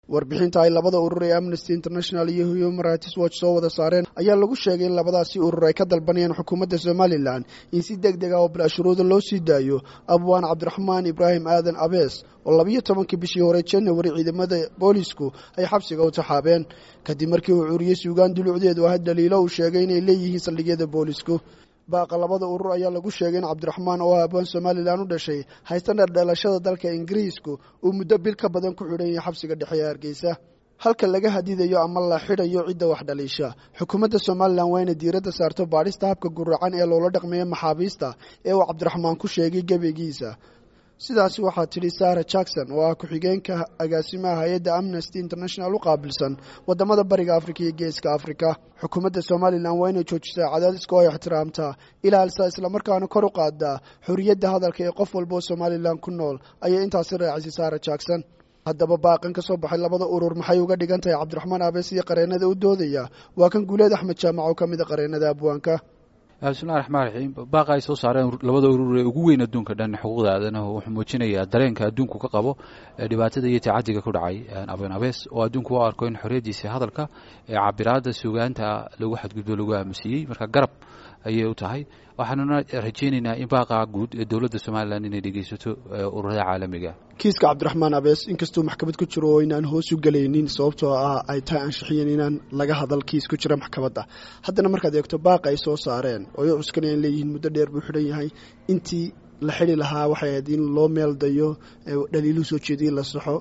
warbixinta ay labada urur ee amnesty international iyo human rights watch soo wada saareen ayaa lagu sheegay in labadaasi urur ay ka dalbanayaan xukuumadda somalilan in si deg deg ah oo bilashuruuda loo sii daayo abwaan cabdiraxmaan ibraahim aadan abees oo labiyo tobankii bishii hore janawari ciidamada boolisku ay xabsiga u taxaabeen kadib markii uu curiyey suugaan dulucdeedu ah daliilo uu sheegay inay leeyihiin saldhigyada boolisku baaqa labada urur ayaa lagu sheegay in cabdiraxmaan oo abwaan somalilan u dhashay haystana dhalashada dalka ingiriisku uu muddo bil ka badan ku xidhan yahay xabsiga dhexe ee hargeysa halka laga hadidayo ama la xidhayo cidda wax dhaliisha xukuumadda somalilan waa inay diiradda saarto baadhista habka guracan ee loola dhaqmeeya maxaabiista ee uu cabdiraxmaan ku sheegay gebigiisa sidaasi waxaa tidhi sara jackson oo ah ku-xigeenka agaasimaha hay-adda amnesty international u qaabilsan wadamada bariga afrika iyo geeska afrika xukuumadda somalilan waa inay joojisaa cadaadiska oo ay ixtiraamtaa ilaalisa islamarkaana kor u qaadaa xorriyadda hadalka ee qof walba oo somalilan ku nool ayay intaasi raacisay sara jackson haddaba baaqan ka soo baxay labada urur maxay uga dhigan tahay cabdiraxmaan abees iyo qareenada u doodaya waa kan guuleed axmed jaamac oo ka mid a qareenada abwaanka bismillahi raxmaan raxiim baaqa ay soo saareen labada urur ee ugu weyn adduunka dhan xuquuqda aadanahu wuxuu muujinayaa dareenka adduunku ka qabo dhibaatada iyo tacadiga ku dhacay abeen abees oo adduunku u arko in xorriyaddiisa hadalka ee cabiraadda suugaanta lagu xadgudbo lagu aamusiiyey marka garab ayay u tahay waxaanuna rajaynaynaa in baaqa guud ee dowladda somalilan inay dhegeysato ururada caalamiga kiiska cabdiraxmaan abees inkastuu maxkamad ku jiro oo inaan hoos u gelaynin sababtoo ah ay tahay anshaxiyen inaan laga hadal kiis ku jira maxkamadda haddana markaad eegto baaqa ay soo saareen oo ay cuskanayaan leeyihiin muddo dheer buu xidhan yahay intii la xidi lahaa waxay ahayd in loo meeldayo dhaliiluhu soo jeediya la saxo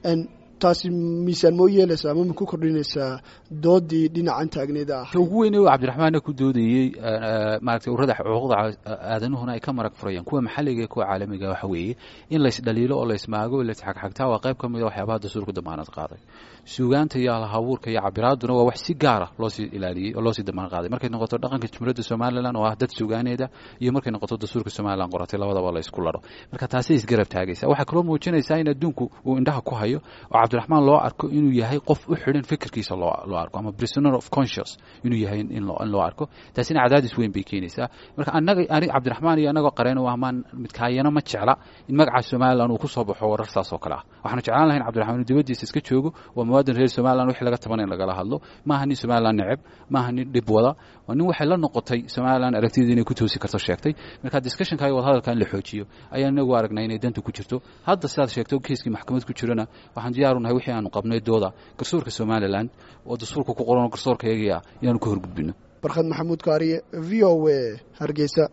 taasi miisaan moo yeelaysaa ama ma ku kordhinaysaa doodii dhinacan taagneeda ah ugu weyne cabdiraxmaanna ku doodayey maaragtay ururada xuquuqda aadanuhuna ay ka marag furayaan kuwa maxalliga kuwa caalamiga waxa weeye in laysdhaliilo oo laysmaago o laysxagxagtaa waa qayb ka mid a waxyaabaha dastuurka damaanad qaaday suugaanta iyo alhabuurka iyo cabiraaduna waa wax si gaara loosii ilaaliyey oo loosii damaanad qaaday markay noqoto dhaqanka jumhuuriyadda somalilan oo ah dad suugaaneeda iyo markay noqoto dastuurka somalilan qoratay labadaba la ysku laro marka taasay isgarab taagaysa waxaa kaloo muujinaysaa in adduunku uu indhaha ku hayo oo cabdiraxmaan loo arko inuu yahay qof u xidhan fikirkiisa loo arko ama prisoner of conscious inuu yahay in loo arko taasina cadaadis weyn bay keenaysaa marka anaga anig cabdiraxmaan iyo anagoo qareen u ahmaan midkaayana ma jecla in magaca somalilan uu ku soo baxo warar saas oo kale ah waxaanu jeclaan lahayn cabdiraxmaan inuu dibaddiisa iska joogo waa muwaadin reer somalilan wixii laga taban in lagala hadlo maaha nin somalilan neceb maaha nin dhib wada waa nin waxay la noqotay somalilan aragtidii inay ku toosi karto sheegtay marka discussionka iyo wadahadalka in la xoojiyo ayaan inagu aragnay inay danta ku jirto hadda sidaad sheegto kiiskii maxkamad ku jirana waxaan diyaaru nahay wixii aanu qabnay dooda garsoorka somalilan oo dastuurka ku qoran garsoorka eegaya inaanu ka horgudbino barkhad maxamuud kaariye v o a hargeysa